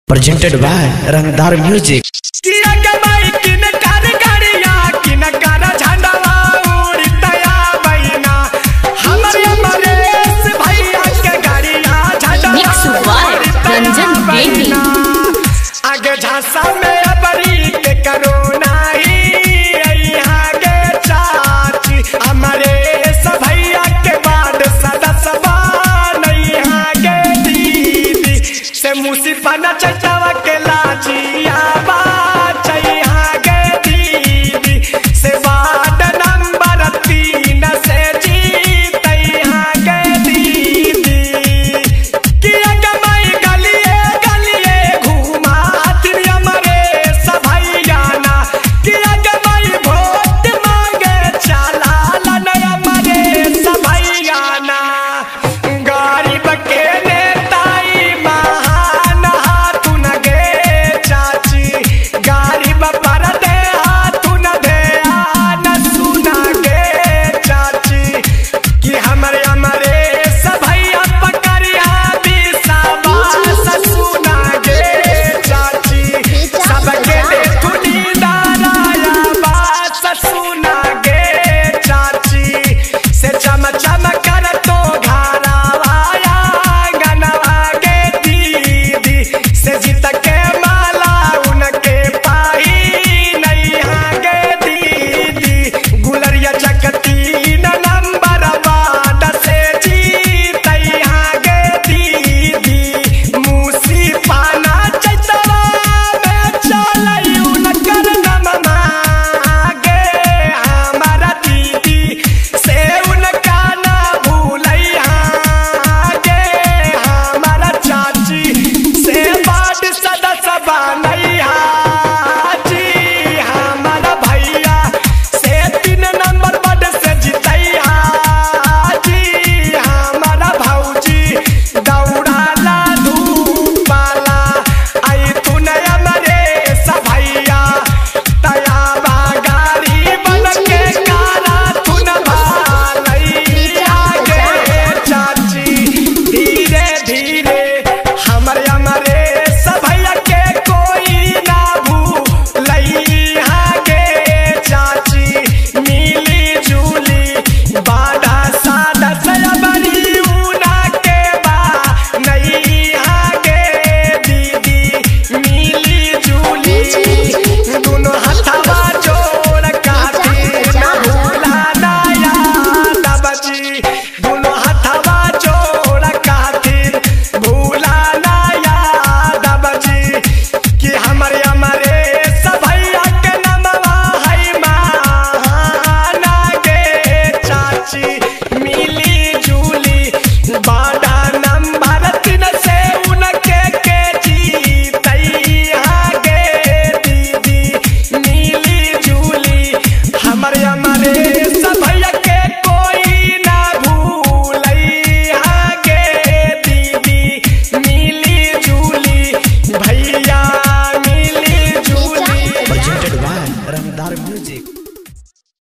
presented by Rangdar Music. किया कमाई किन कर गाड़िया किन कर झंडवा उड़तया बैना हमरे मरेश भैया के गाड़िया झंडवा Mix by रंजन बेदी। आगे झांसा में अबरी के करोना ही यहाँ के चाची हमारे सब भैया के बाद सदस्यवा नहीं यहाँ के दीदी से मुसीबा न चचावा के लाजिया बा